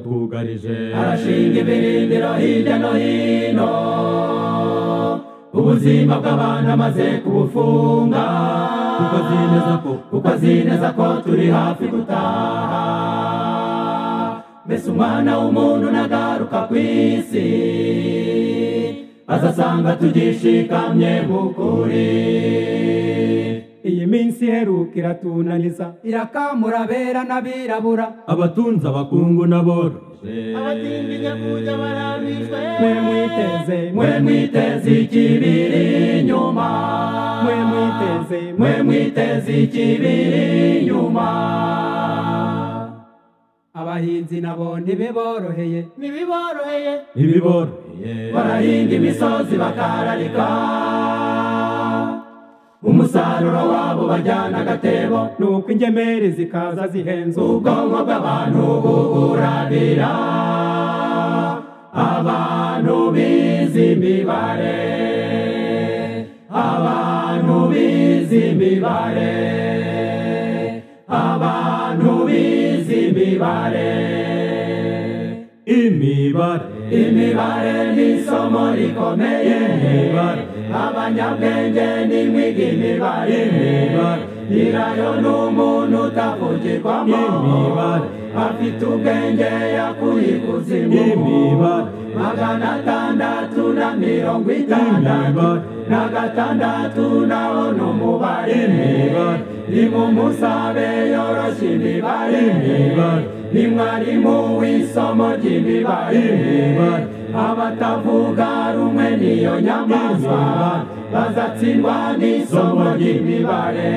aratwugarije arashinga ibirindiro hirya no hino ubuzima bw'abantu amaze kubufunga kuko azi neza ko kuko azi neza ko turi hafi gutaha mbese umwana w'umuntu nagaruka ku isi azasanga tugishikamye mu kuri iyi minsi iheruka iratunaniza irakamura abera n'abirabura abatunzi abakungu n'aboroje mwe mwiteze mwe mwiteze ikibiri inyuma mwe mwiteze mwe mwiteze ikibiri inyuma abahinzi nabo ntibiboroheye ntibiboroheye ntibiboroheye barahinga imisozi bakararika umusaruro wabo bajyana agatebo nuko ingemeri zikaza zihenze ubwonko bw'abantu buburabira abantu bizi imibare abantu bizi imibare abantu bizi imibare imibare imibare ni isomo rikomeye Imibare. abanyabwenge n'imwiga imibare Imibare. nyirayo ni umuntu utavugirwamo Imibare. afite ubwenge yakuye ikuzimu Imibare. magana atandatu na mirongo itandatu Imibare. na gatandatu nawo ni umubare Imibare. rimwe umusabe yoroshe imibare Imibare. ni mwarimu w'isomo ry'imibare Imibare. abatavuga rumwe n'iyo nyamaswa bazatsindwa n'isomo ry'imibare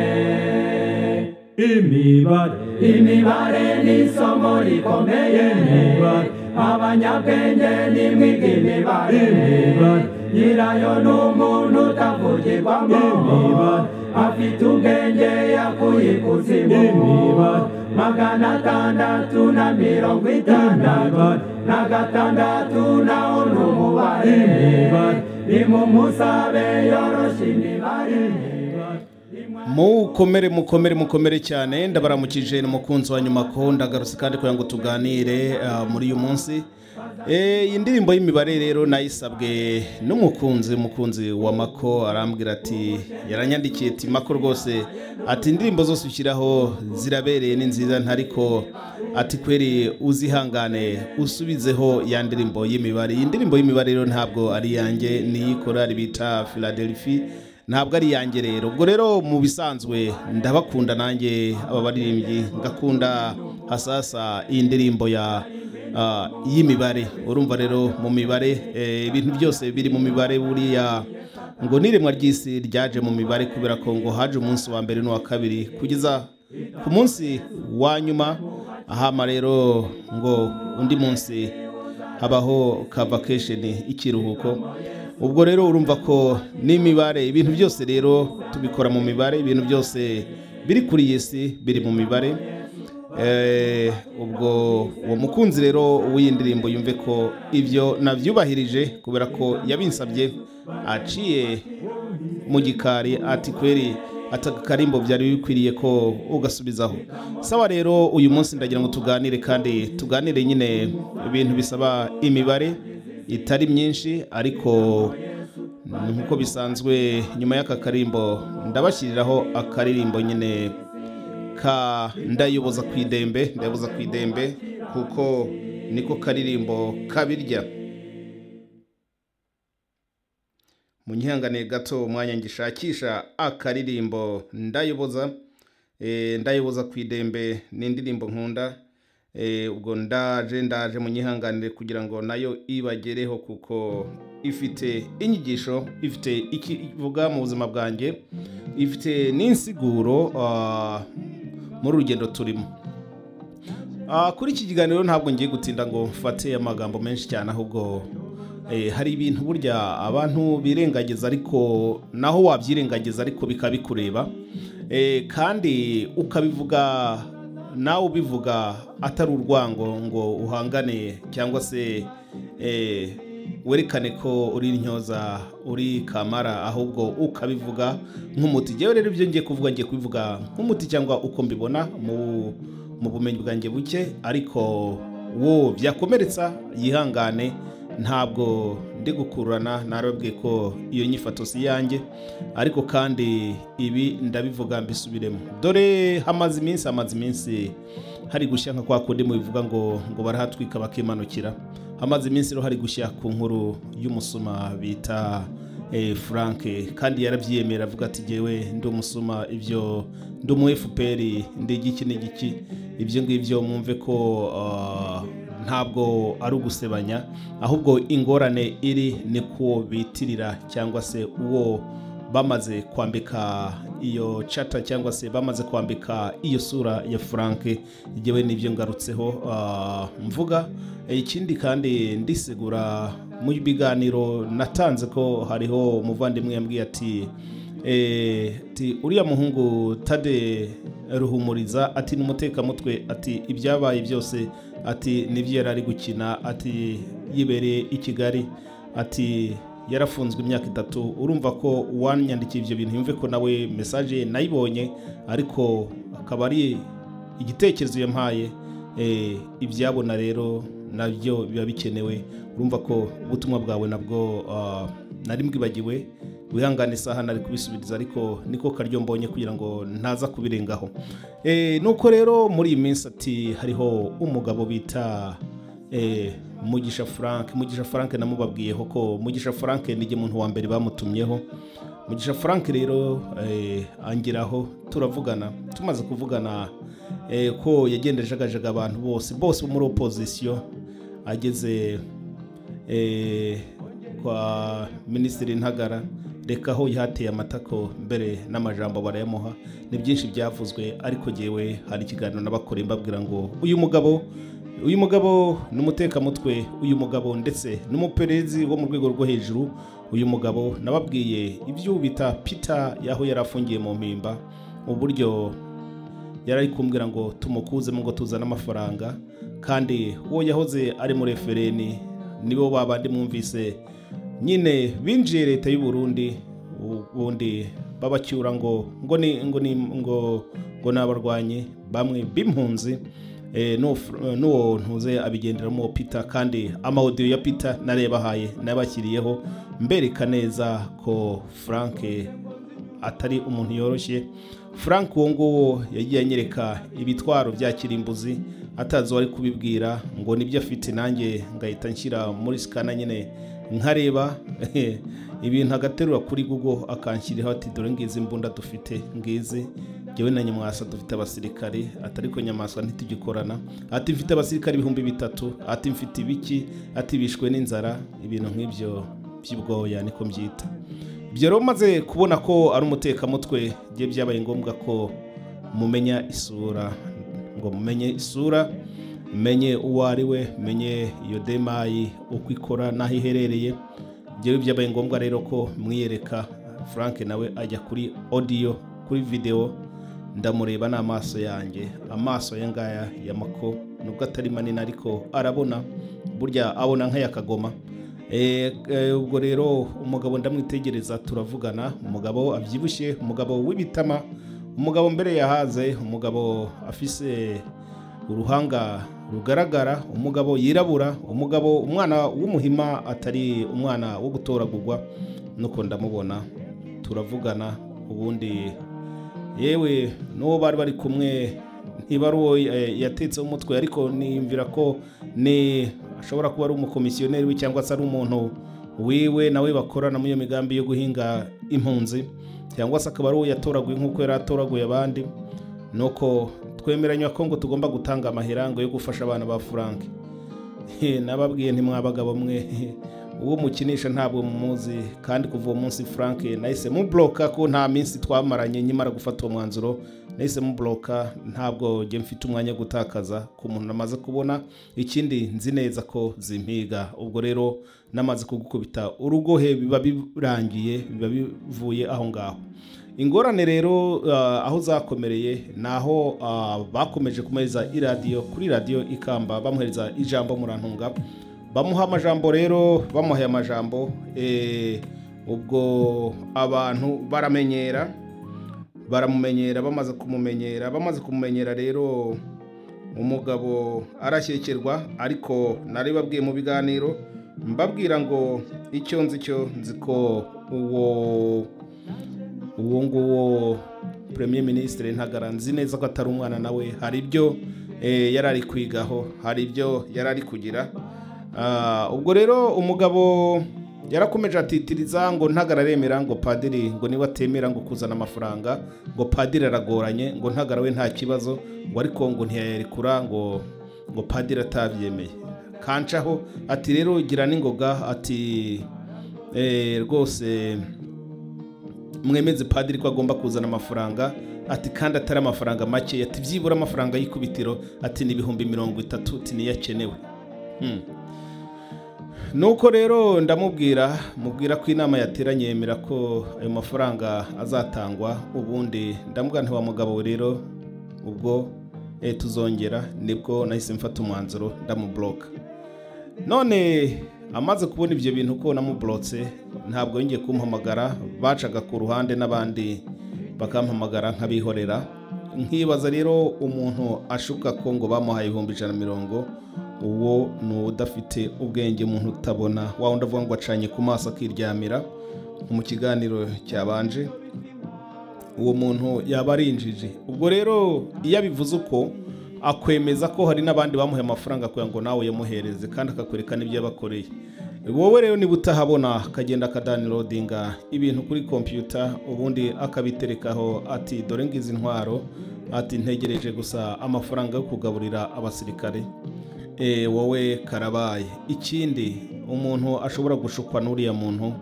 imibare imibare ni isomo rikomeye Imibare. abanyabwenge n'imwiga imibare Imibare. nyirayo ni umuntu utavugirwamo Imibare. afite ubwenge yakuye ikuzimu Imibare. magana atandatu na mirongo itandatu Imibare. na gatandatu nawo ni umubare Imibare. ni mu musabe yoroshe imibare mukomere mukomere mukomere cyane ndabaramukije ni umukunzi wa nyuma ko ndagarutse kandi kugira ngo tuganire ah, muri uyu munsi Eh, iyi ndirimbo y'imibare rero nayisabwe n'umukunzi umukunzi wa mako arambwira ati yaranyandikiye ati mako rwose ati indirimbo zose ushyiraho zirabereye ni nziza ntariko ati kweri uzihangane usubizeho ya ndirimbo y'imibare iyi ndirimbo y'imibare rero ntabwo ari iyanjye ni iy'ikorari bita philadelphia ntabwo ari iyanjye rero ubwo rero mu bisanzwe ndabakunda nanjye aba baririmbyi ngakunda hasasa iyi ndirimbo ya ah, y'imibare urumva rero mu mibare eh, ibintu byose biri mu mibare buriya ngo n'iremwa ry'isi ryaje mu mibare kubera ko ngo haje umunsi wa mbere n'uwa kabiri kugeza ku munsi wa nyuma ahama rero ngo undi munsi habaho ka vakesheni ikiruhuko ubwo rero urumva ko n'imibare ibintu byose rero tubikora mu mibare ibintu byose biri kuri iyi si biri mu mibare Eh, ubwo uwo mukunzi rero w'iyi ndirimbo yumve ko ibyo nabyubahirije kubera ko yabinsabye aciye mu gikari ati kweri ati akarimbo byari bikwiriye ko ugasubizaho sawa rero uyu munsi ndagira ngo tuganire kandi tuganire nyine ibintu bisaba imibare itari myinshi ariko nk'uko bisanzwe nyuma y'aka karimbo ndabashyiriraho akaririmbo nyine ka ndayoboza ku idembe ndayoboza ku idembe kuko niko karirimbo kabirya munyihanganiye gato umwanya ngishakisha akaririmbo ndayoboza Eh, ndayoboza ku idembe ni indirimbo nkunda Eh, ubwo ndaje ndaje munyihanganire kugira ngo nayo ibagereho kuko ifite inyigisho ifite icyo ivuga mu buzima bwanjye ifite n'insiguro ah, muri urugendo turimo Ah, kuri iki kiganiro ntabwo ngiye gutinda ngo mfate amagambo menshi cyane ahubwo eh, hari ibintu burya abantu birengagiza ariko naho wabyirengagiza ariko bikaba bikureba Eh, kandi ukabivuga nawe ubivuga atari urwango ngo uhangane cyangwa se eh, werekane ko uri intyoza uri kamara ahubwo ukabivuga nk'umuti njyewe rero ibyo ngiye kuvuga ngiye kubivuga nk'umuti cyangwa uko mbibona mu mu bumenyi bwanjye buke ariko wo byakomeretsa yihangane ntabwo ndi gukururana narababwiye ko iyo nyifato si iyanjye ariko kandi ibi ndabivuga mbisubiremo dore hamaze iminsi hamaze iminsi hari gushya nka kwa kundi mubivuga ngo ngo barahatwika bakimanukira hamaze iminsi rero hari gushya ku nkuru y'umusuma bita eh, frank kandi yarabyiyemera avuga ati jyewe ndi umusuma ibyo ndi umu fpr ndi igiki n'igiki ibyo ngibyo mwumve ko ah, ntabwo ari ugusebanya ahubwo ingorane iri ni kuwo bitirira cyangwa se uwo bamaze kwambika iyo cata cyangwa se bamaze kwambika iyo sura ya frank igihe n'ibyo ngarutseho ah, mvuga ikindi kandi ndisegura mu biganiro natanze ko hariho umuvandimwe yambwiye ati Eh, ati uriya muhungu tade ruhumuriza ati ni umutekamutwe ati ibyabaye byose ati nibyo yari ari gukina ati yibereye i kigali ati yarafunzwe imyaka itatu urumva ko wanyandikiye ibyo bintu yumve ko nawe mesaje ye nayibonye ariko akaba ari igitekerezo yampaye eh, ibyabona rero nabyo biba bikenewe urumva ko ubutumwa bwawe nabwo ah, nari mbwibagiwe wihangane isaha nari kubisubiriza ariko niko karyo mbonye kugira ngo ntaza kubirengaho Eh, nuko rero muri iyi minsi ati hariho umugabo bita eh, mugisha frank mugisha frank namubabwiyeho ko mugisha frank ni jye muntu wa mbere bamutumyeho mugisha frank rero eh, angeraho turavugana tumaze kuvugana eh, ko yagenderejegajaga abantu bose bose bo muri opozisiyo ageze eh, kwa minisitiri ntagara reka aho yateye amatako mbere n'amajambo barayamuha ni byinshi byavuzwe ariko jyewe hari ikiganiro n'abakora mbabwira ngo uyu mugabo uyu mugabo ni umutekamutwe uyu mugabo ndetse n'umuperezi wo mu rwego rwo hejuru uyu mugabo nababwiye ibyo bita pita y'aho yari afungiye mu mpimba uburyo yari ari kumbwira ngo tumukuzemo ngo tuzane amafaranga kandi uwo yahoze ari muri refereni nibo babandi mwumvise nyine binjiye leta y'u Burundi ubundi babacyura ngo ngo ni ngo ni ngo ngo ni abarwanyi bamwe b'impunzi Eh, n'uwo fr- eh, n'uwo ntuze abigenderamo pita kandi amawodiyo ya pita narebahaye nabakiriyeho mbereka neza ko frank atari umuntu yoroshye frank uwo nguwo yagiye anyereka ibitwaro bya kirimbuzi atazi uwari kubibwira ngo nibyo afite nanjye ngahita nshyira muri sikana nyine nkareba ibintu agaterura kuri google akanshyiriraho ati dore ngizi mbunda dufite ngizi njyewe na nyamwasa dufite abasirikare ati ariko nyamwasa ntitugikorana ati mfite abasirikare ibihumbi bitatu ati mfite ibiki ati bishwe n'inzara ibintu nk'ibyo by'ubwoya niko mbyita ibyo rero maze kubona ko ari umutekamutwe bye byabaye ngombwa ko mumenya isura ngo mumenye isura menye uwo ari we menye iyo demayi uko ikora n'aho iherereye byewe byabaye ngombwa rero ko mwiyereka frank nawe ajya kuri odiyo kuri videwo ndamureba n'amaso yanjye amaso ye ngaya ya mako nubwo atari manini ariko arabona burya abona nk'aya kagoma Eh, eh, ubwo rero umugabo ndamwitegereza turavugana umugabo abyibushye umugabo w'ibitama umugabo mbere yahaze umugabo afise uruhanga rugaragara umugabo yirabura umugabo umwana w'umuhima atari umwana wo gutoragurwa nuko ndamubona turavugana ubundi yewe n'uwo bari bari kumwe ntiba ari uwo eh, yatetseho umutwe ariko niyumvira ko ni ashobora kuba ari umukomisiyoneri we cyangwa se ari umuntu wiwe nawe bakorana muri iyo migambi yo guhinga impunzi cyangwa se akaba ari uwo yatoraguye nk'uko yari atoraguye abandi nuko twemeranya ko ngo tugomba gutanga amahirango yo gufasha abana ba frank He, nababwiye ntimwabagabo mwe He, uwo mukinisha ntabwo mumuzi kandi kuva uwo munsi frank nahise mubloka ko nta minsi twamaranye nyimara gufata uwo mwanzuro nahise mubloka ntabwo njye mfite umwanya wo gutakaza ku muntu namaze kubona ikindi nzi neza ko zimpiga ubwo rero namaze kugukubita urugohe biba birangiye biba bivuye aho ngaho ingorane rero ah, aho zakomereye ni aho ah, bakomeje kumuhereza iradiyo kuri radiyo ikamba bamuhereza ijambo murantunga bamuha amajambo rero bamuhaye amajambo eh, ubwo abantu baramenyera baramumenyera bamaze kumumenyera bamaze kumumenyera rero umugabo arashyekirwa ariko nari babwiye mu biganiro mbabwira ngo icyo nzi cyo nzi ko uwo uwo nguwo premier ministre ntagara nzi neza ko atari umwana nawe hari ibyo eh, yari ari kwigaho hari ibyo yari ari kugira Ah, ubwo rero umugabo yarakomeje atitiriza ngo ntagara aremera ngo padiri ngo niba atemera ngo kuzana amafaranga ngo padiri aragoranye ngo ntagara we nta kibazo ngo ariko ngo ntiyarekura ngo ngo padiri atabyemeye kancaho ati rero gira n'ingoga ati eh, rwose mwemeze padiri ko agomba kuzana amafaranga ati kandi atari amafaranga make ati byibura amafaranga y'ikubitiro ati ni ibihumbi mirongo itatu ati niyo akenewe Hmm. nuko rero ndamubwira mubwira ko inama yateranye yemera ko ayo mafaranga azatangwa ubundi ndamubwira nti wa mugabo rero ubwo eh, tuzongera nibwo nahise mfata umwanzuro ndamuburoka none amaze kubona ibyo bintu ko namuburotse ntabwo yongeye kumpamagara bacaga ku ruhande n'abandi bakampamagara nk'abihorera nkibaza rero umuntu ashuka ko ngo bamuhaye ibihumbi ijana na mirongo uwo ni udafite ubwenge umuntu utabona wa wundi avuga ngo acanye ku maso akiryamira nko mu kiganiro cyabanje uwo muntu yaba ari injiji ubwo rero iyo abivuze uko akwemeza ko hari n'abandi bamuhaye amafaranga kugira ngo nawe uyamuhereze kandi akakwereka n'ibyo yabakoreye wowe rero niba utahabona akagenda akadanirodinga ibintu kuri kompiyuta ubundi akabiterekaho ati dore ngizi intwaro ati ntegereje gusa amafaranga yo kugaburira abasirikare Eh, wowe karabaye ikindi umuntu ashobora gushukwa n'uriya muntu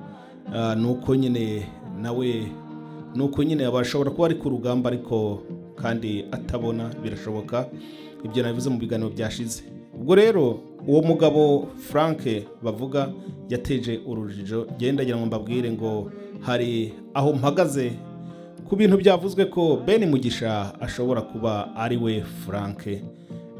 ah, ni uko nyine nawe ni uko nyine bashobora kuba ari ku rugamba ariko kandi atabona birashoboka ibyo nabivuze mu biganiro byashize ubwo rero uwo mugabo frank bavuga yateje urujijo genda ndagira ngo mbabwire ngo hari aho mpagaze ku bintu byavuzwe ko ben mugisha ashobora kuba ari we frank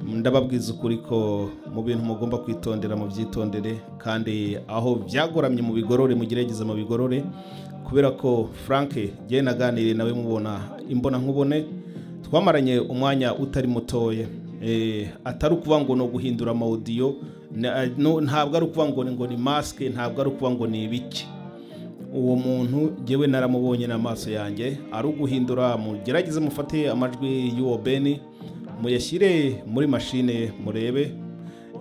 ndababwiza ukuri ko mu bintu mugomba kwitondera mu byitondere kandi aho byagoramye mu bigorore mugerageze mu bigorore kubera ko frank jye naganiriye nawe mubona imbona nkubone twamaranye umwanya utari mutoya Eh, atari ukuvuga ngo ni uguhindura amawudiyo na- no- ntabwo ari ukuvuga ngo ni- ngo ni masike ntabwo ari ukuvuga ngo ni ibiki uwo muntu jyewe naramubonye n'amaso yanjye ari uguhindura mugerageze mufate amajwi y'uwo beni muyashyire muri mashine murebe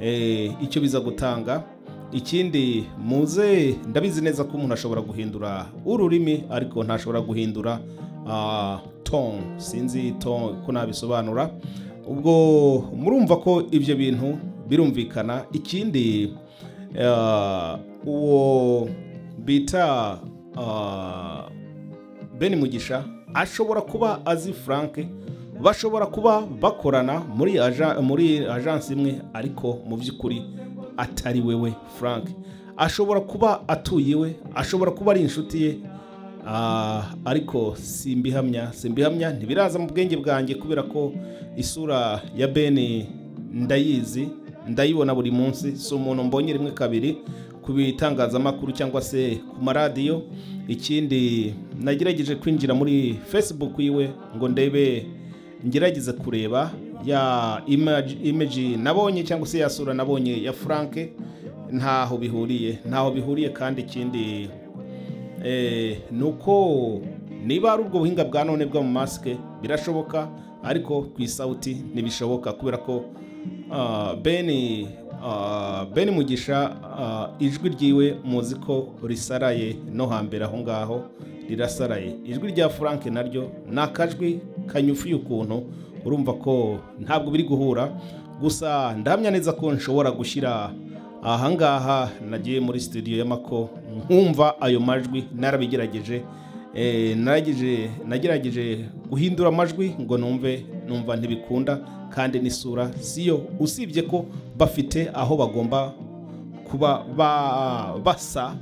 eh, icyo biza gutanga ikindi muze ndabizi neza ko umuntu ashobora guhindura ururimi ariko ntashobora guhindura ah, ton sinzi ton ko nabisobanura ubwo murumva ko ibyo bintu birumvikana ikindi ah, uwo bita ah, ben mugisha ashobora kuba azi frank bashobora kuba bakorana muri aja- muri ajansi imwe ariko mu by'ukuri atari wewe frank ashobora kuba atuye iwe ashobora kuba ari inshuti ye ah, ariko simbihamya simbihamya ntibiraza mu bwenge bwanjye kubera ko isura ya beni ndayizi ndayibona buri munsi si umuntu mbonye rimwe kabiri ku bitangazamakuru cyangwa se ku maradiyo ikindi nagerageje kwinjira muri facebook yiwe ngo ndebe ngerageze kureba ya image, image nabonye cyangwa se ya sura nabonye ya frank ntaho bihuriye ntaho bihuriye kandi ikindi Eh, ni uko niba ari ubwo buhinga bwa none bwa mu masike birashoboka ariko ku isawuti ntibishoboka kubera ko ah, beni ah, beni mugisha ah, ijwi ryiwe muzi ko risaraye no hambere aho ngaho rirasaraye ijwi rya frank naryo ni akajwi kanyufuye ukuntu urumva ko ntabwo biri guhura gusa ndahamya neza ko nshobora gushyira ahangaha nagiye muri studio y'amako nkumva ayo majwi narabigerageje Eh, nagerageje- nagerageje guhindura amajwi ngo numve numva ntibikunda kandi n'isura siyo usibye ko bafite aho bagomba kuba ba- basa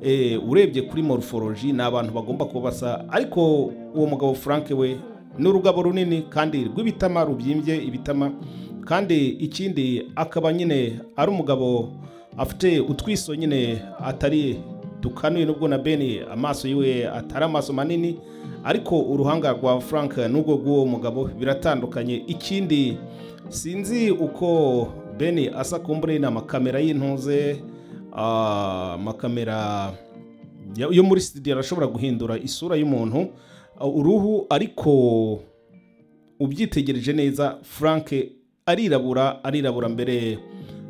eh, urebye kuri morphology ni abantu bagomba kuba basa ariko uwo mugabo frank we ni urugabo runini kandi rw'ibitama rubyimbye ibitama kandi ikindi akaba nyine ari umugabo afite utwiso nyine atari dukanuye nubwo na beni amaso yiwe atari amaso manini ariko uruhanga rwa frank n'ubwo rw'uwo mugabo biratandukanye ikindi sinzi uko beni asa kumbure ni amakamera y'intuze ah, amakamera ya- yo muri studio arashobora guhindura isura y'umuntu ah, uruhu ariko ubyitegereje neza frank arirabura arirabura mbere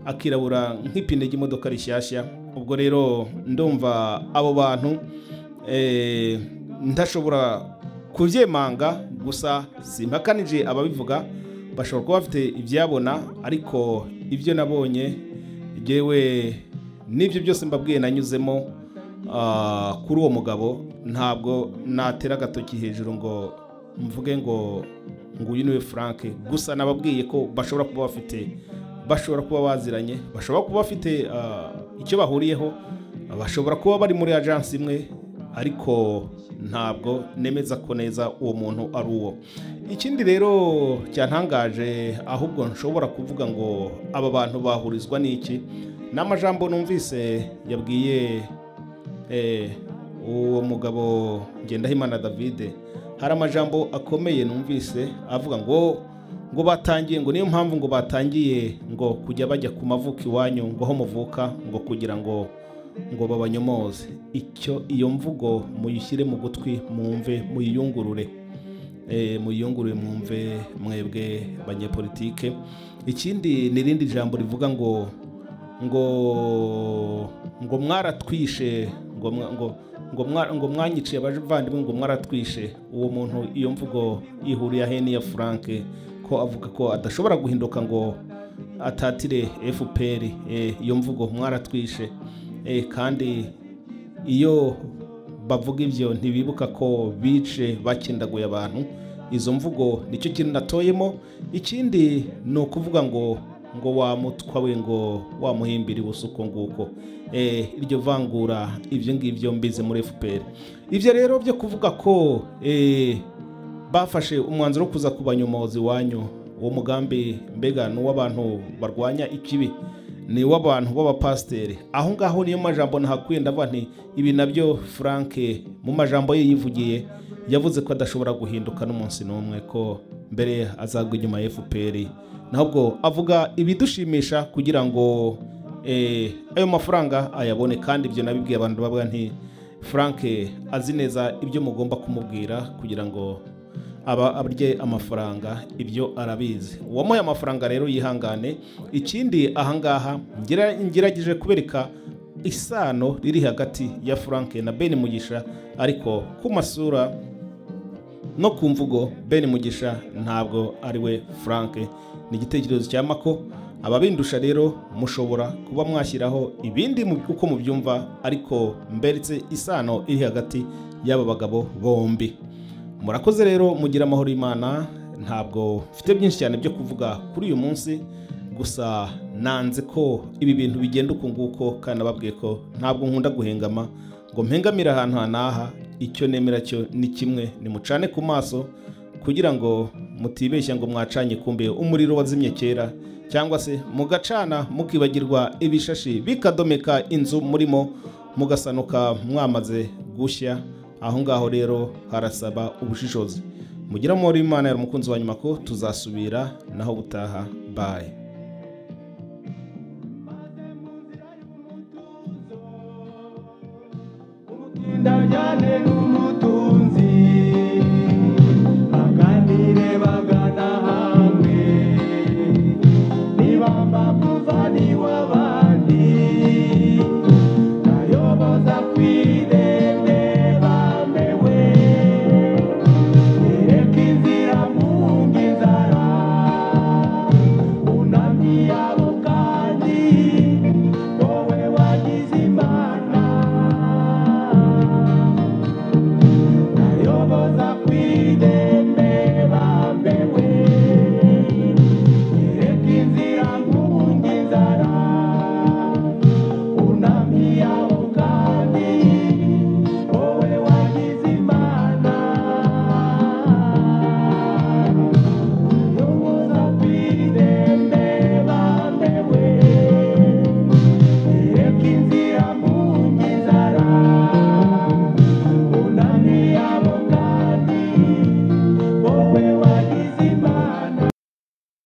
akirabura nk'ipine ry'imodoka rishyashya ubwo rero ndumva abo bantu eh, ndashobora kubyemanga gusa simpakanije ababivuga bashobora kuba bafite ibyabona ariko ibyo nabonye yewe n'ibyo byose mbabwiye nanyuzemo ah, kuri uwo mugabo ntabwo natera agatoki hejuru ngo mvuge ngo nguyu niwe frank gusa nababwiye ko bashobora kuba bafite bashobora kuba baziranye bashobora kuba bafite ah, icyo bahuriyeho bashobora kuba bari muri ajansi imwe ariko ntabwo nemeza ko neza uwo muntu ari uwo ikindi rero cyantangaje ahubwo nshobora kuvuga ngo aba bantu bahurizwa n'iki ni amajambo numvise yabwiye eh, uwo mugabo ngendahimana davide hari amajambo akomeye numvise avuga ngo ngo batangiye ngo niyo mpamvu ngo batangiye ngo kujya bajya ku mavuko iwanyu ngo aho muvuka ngo kugira ngo ngo babanyomoze icyo iyo mvugo muyishyire mu gutwi mwumve muyiyungurure Eh, muyiyungurure mwumve mwebwe banyepolitike ikindi ni irindi jambo rivuga ngo ngo ngo mwaratwishe ngo mwa- ngo ngo mwa- ngo mwanyiciye abavandimwe ngo mwaratwishe uwo muntu iyo mvugo ihuriye ahe n'iya frank ko avuga ko adashobora guhinduka ngo atatire fpr eh, iyo mvugo mwaratwishe eh, kandi iyo bavuga ibyo ntibibuka ko bice bakindaguye abantu izo mvugo nicyo kintu natoyemo ikindi ni ukuvuga ngo ngo wamutwa we ngo wamuhimbira ubusa uko nguko Eh, iryo vangura ibyo ngibyo mbize muri fpr ibyo rero byo kuvuga ko eh, bafashe umwanzuro wo kuza kubanyomoza iwanyu uwo mugambi mbega ni uw'abantu barwanya ikibi ni uw'abantu b'abapasiteri aho ngaho niyo majambo nahakuye ndavuga nti ibi nabyo frank mu majambo ye yivugiye yavuze ko adashobora guhinduka n'umunsi n'umwe ko mbere azagwa inyuma ya fpr nahubwo avuga ibidushimisha kugira ngo eh, ayo mafaranga ayabone kandi ibyo nabibwiye abantu bavuga nti frank azi neza ibyo mugomba kumubwira kugira ngo aba arye amafaranga ibyo arabizi uwamuhaye amafaranga rero yihangane ikindi ahangaha ngira- ngerageje kubereka isano riri hagati ya frank na ben mugisha ariko ku masura no ku mvugo ben mugisha ntabwo ari we frank ni igitekerezo cya mako ababindusha rero mushobora kuba mwashyiraho ibindi mu- uko mubyumva ariko mberetse isano iri hagati y'aba bagabo bombi murakoze rero mugira amahoro y'imana ntabwo mfite byinshi cyane byo kuvuga kuri uyu munsi gusa nanze ko ibi bintu bigenda uku nguko kandi nababwiye ko ntabwo nkunda guhengama ngo mpengamire ahantu hanaha icyo nemera cyo ni kimwe nimucane ku maso kugira ngo mutibeshya ngo mwacanye kumbe umuriro wazimye kera cyangwa se mugacana mukibagirwa ibishashi bikadomeka inzu murimo mugasanuka mwamaze gushya aho ngaho rero harasaba ubushishozi mugira amahoro y'imana yari umukunzi wa nyuma ko tuzasubira naho gutaha bayi Ndajyane n'umutuzo